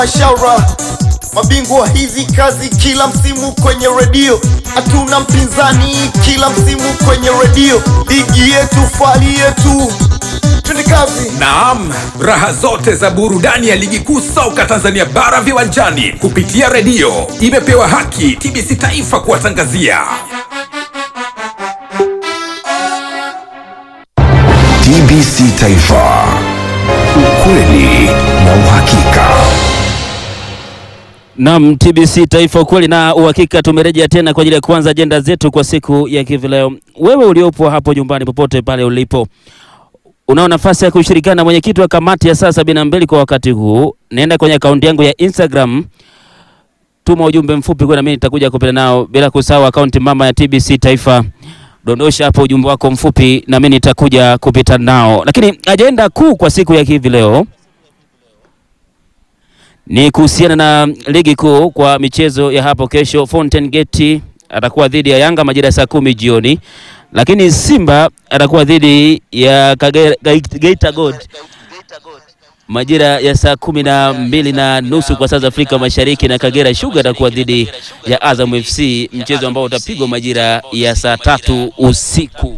Mashaura mabingwa hizi kazi kila msimu kwenye redio, hatuna mpinzani kila msimu kwenye redio, ligi yetu fali yetu, twende kazi. Naam, raha zote za burudani ya ligi kuu soka Tanzania bara viwanjani kupitia redio imepewa haki TBC Taifa kuwatangazia. TBC Taifa, ukweli na uhakika. Naam, TBC Taifa, ukweli na uhakika. Tumerejea tena kwa ajili ya kuanza ajenda zetu kwa siku ya hivi leo. Wewe uliopo hapo nyumbani, popote pale ulipo, unao nafasi ya kushirikiana na mwenyekiti wa kamati ya saa sabini na mbili kwa wakati huu. Naenda kwenye akaunti yangu ya Instagram, tuma ujumbe mfupi kwa, na mimi nitakuja kupita nao, bila kusahau akaunti mama ya TBC Taifa. Dondosha hapo ujumbe wako mfupi, na mimi nitakuja kupita nao. Lakini ajenda kuu kwa siku ya hivi leo ni kuhusiana na ligi kuu kwa michezo ya hapo kesho. Fountain Gate atakuwa dhidi ya Yanga majira ya saa kumi jioni, lakini Simba atakuwa dhidi ya Kagera, Gait- Geita Gold majira ya saa kumi na mbili na nusu kwa saa za Afrika Mashariki, na Kagera Sugar atakuwa dhidi ya Azam FC, mchezo ambao utapigwa majira ya saa tatu usiku.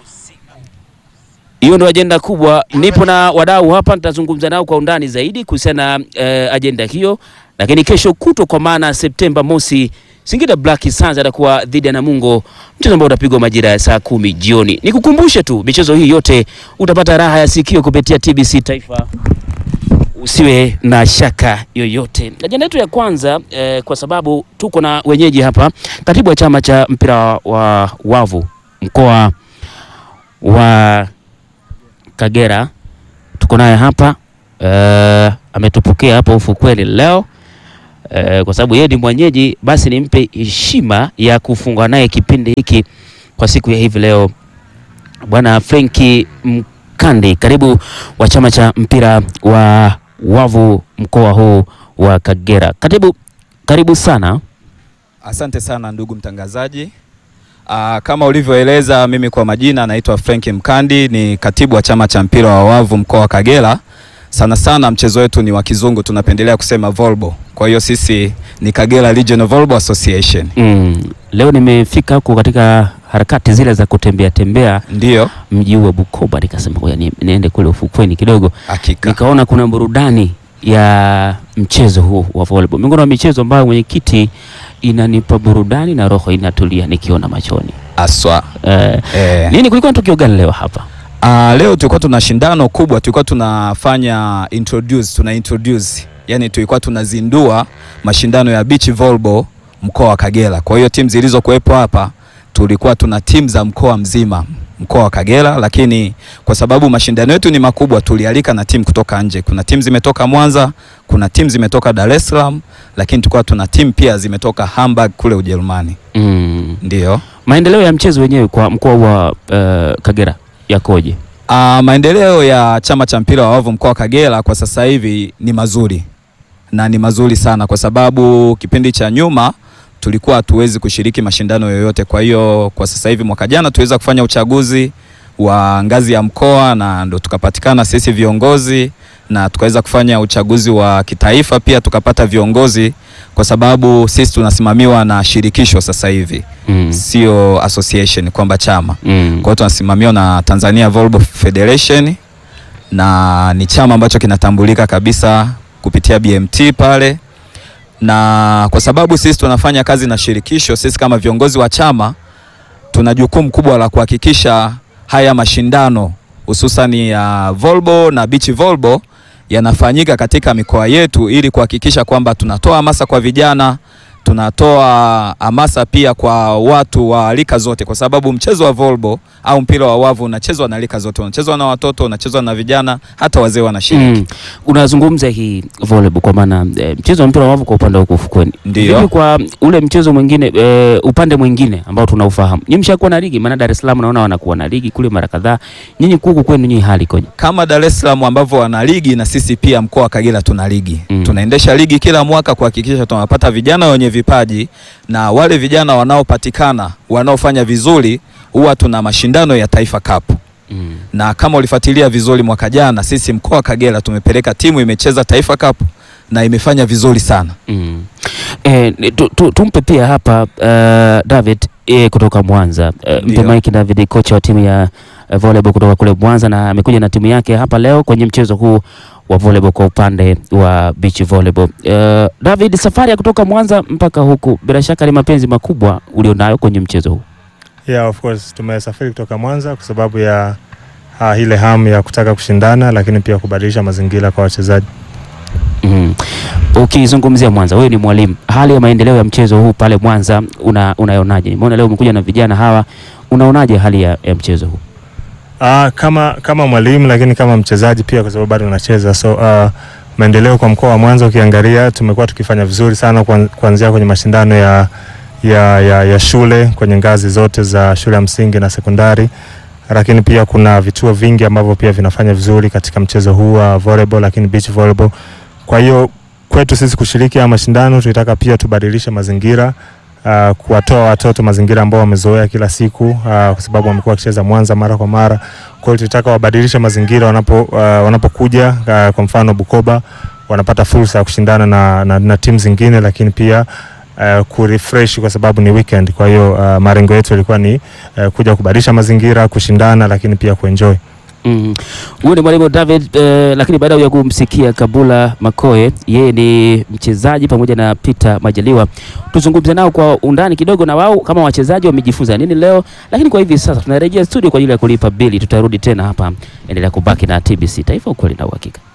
Hiyo ndio ajenda kubwa. Nipo na wadau hapa, nitazungumza nao kwa undani zaidi kuhusiana na eh, ajenda hiyo. Lakini kesho kutwa, kwa maana Septemba mosi, Singida Black Stars atakuwa dhidi ya Namungo, mchezo ambao utapigwa majira ya saa kumi jioni. Nikukumbushe tu michezo hii yote utapata raha ya sikio kupitia TBC Taifa, usiwe na shaka yoyote. Ajenda yetu ya kwanza eh, kwa sababu tuko na wenyeji hapa, katibu wa chama cha mpira wa wavu mkoa wa Kagera tuko naye hapa uh, ametupokea hapo ufukweni leo uh, kwa sababu yeye ni mwenyeji, basi nimpe heshima ya kufunga naye kipindi hiki kwa siku ya hivi leo. Bwana Frenki Mkandi, karibu wa chama cha mpira wa wavu mkoa huu wa Kagera. Katibu, karibu sana. Asante sana ndugu mtangazaji. Aa, kama ulivyoeleza, mimi kwa majina naitwa Frank Mkandi, ni katibu wa chama cha mpira wa wavu mkoa wa Kagera. Sana sana mchezo wetu ni wa kizungu, tunapendelea kusema volleyball. Kwa hiyo sisi ni Kagera Regional Volleyball Association. Mm, leo nimefika huko katika harakati zile za kutembea tembea Ndiyo, mji huu wa Bukoba, nikasema ngoja ni- niende kule ufukweni kidogo, hakika. nikaona kuna burudani ya mchezo huu wa volleyball, miongoni mwa michezo ambayo mwenyekiti inanipa burudani na roho inatulia nikiona machoni. Aswa. Eh, Eh. nini kulikuwa na tukio gani leo hapa? Ah, leo tulikuwa tuna shindano kubwa, tulikuwa tunafanya introduce, tuna introduce, yani tulikuwa tunazindua mashindano ya beach volleyball mkoa wa Kagera. Kwa hiyo timu zilizokuwepo hapa tulikuwa tuna timu za mkoa mzima mkoa wa Kagera, lakini kwa sababu mashindano yetu ni makubwa, tulialika na timu kutoka nje. Kuna timu zimetoka Mwanza, kuna timu zimetoka Dar es Salaam, lakini tulikuwa tuna timu pia zimetoka Hamburg kule Ujerumani. Mm, Ndio. maendeleo ya mchezo wenyewe kwa mkoa wa eh, Kagera yakoje? Uh, maendeleo ya chama cha mpira wa wavu mkoa wa Kagera kwa sasa hivi ni mazuri na ni mazuri sana, kwa sababu kipindi cha nyuma tulikuwa hatuwezi kushiriki mashindano yoyote. Kwa hiyo kwa sasa hivi, mwaka jana tuweza kufanya uchaguzi wa ngazi ya mkoa na ndo tukapatikana sisi viongozi na tukaweza kufanya uchaguzi wa kitaifa pia tukapata viongozi, kwa sababu sisi tunasimamiwa na shirikisho sasa hivi, Mm, sio association kwamba chama mm. kwa hiyo tunasimamiwa na Tanzania Volleyball Federation na ni chama ambacho kinatambulika kabisa kupitia BMT pale, na kwa sababu sisi tunafanya kazi na shirikisho, sisi kama viongozi wa chama tuna jukumu kubwa la kuhakikisha haya mashindano hususani ya volleyball na beach volleyball yanafanyika katika mikoa yetu ili kuhakikisha kwamba tunatoa hamasa kwa vijana, tunatoa hamasa pia kwa watu wa rika zote, kwa sababu mchezo wa volleyball au mpira wa wavu unachezwa na rika zote, unachezwa na watoto, unachezwa na vijana, hata wazee wanashiriki. Mm. Unazungumza hii volleyball kwa maana e, mchezo wa mpira wa wavu kwa upande wa huko ufukweni. Ndio. Vipi kwa ule mchezo mwingine e, upande mwingine ambao tunaufahamu. Nyinyi mshakuwa na ligi maana Dar es Salaam naona wanakuwa na ligi kule mara kadhaa. Nyinyi huku kwenu nyinyi hali ikoje? Kama Dar es Salaam ambavyo wana ligi na sisi pia mkoa wa Kagera tuna ligi Mm. tunaendesha ligi kila mwaka kuhakikisha tunapata vijana wenye vipaji na wale vijana wanaopatikana wanaofanya vizuri, huwa tuna mashindano ya Taifa Cup Mm. na kama ulifuatilia vizuri mwaka jana, sisi mkoa wa Kagera tumepeleka timu imecheza Taifa Cup na imefanya vizuri sana. Mm. Eh, ni- tu, tu, tumpe pia hapa uh, David eh, kutoka Mwanza eh, mpe Ndio. Mike David kocha wa timu ya eh, volleyball kutoka kule Mwanza na amekuja na timu yake hapa leo kwenye mchezo huu wa volleyball kwa upande wa beach volleyball. Uh, David, safari ya kutoka Mwanza mpaka huku bila shaka ni mapenzi makubwa ulionayo kwenye mchezo huu. Yeah, of course tumesafiri kutoka Mwanza kwa sababu ya uh, ile hamu ya kutaka kushindana, lakini pia kubadilisha mazingira kwa wachezaji. Mm. Ukizungumzia Mwanza, wewe ni mwalimu, hali ya maendeleo ya mchezo huu pale Mwanza una, unaionaje? Nimeona leo umekuja na vijana hawa, unaonaje hali ya, ya mchezo huu? Uh, kama kama mwalimu lakini kama mchezaji pia kwa sababu bado unacheza. So uh, maendeleo kwa mkoa wa Mwanza ukiangalia, tumekuwa tukifanya vizuri sana kuan- kuanzia kwenye mashindano ya, ya, ya, ya shule kwenye ngazi zote za shule ya msingi na sekondari, lakini pia kuna vituo vingi ambavyo pia vinafanya vizuri katika mchezo huu wa volleyball, lakini beach volleyball. Kwa hiyo kwetu sisi kushiriki haya mashindano tulitaka pia tubadilishe mazingira uh, kuwatoa watoto mazingira ambao wamezoea kila siku uh, kwa sababu wamekuwa wakicheza Mwanza mara kwa mara. Kwa hiyo tulitaka wabadilishe mazingira wanapo uh, wanapokuja uh, kwa mfano Bukoba wanapata fursa ya kushindana na, na, na timu zingine, lakini pia uh, kurefresh kwa sababu ni weekend. Kwa hiyo uh, malengo yetu yalikuwa ni uh, kuja kubadilisha mazingira, kushindana, lakini pia kuenjoy. Mm. Huyu ni mwalimu David eh, lakini baada ya kumsikia Kabula Makoe, yeye ni mchezaji pamoja na Peter Majaliwa, tuzungumze nao kwa undani kidogo, na wao kama wachezaji wamejifunza nini leo. Lakini kwa hivi sasa tunarejea studio kwa ajili ya kulipa bili, tutarudi tena hapa. Endelea kubaki na TBC Taifa, ukweli na uhakika.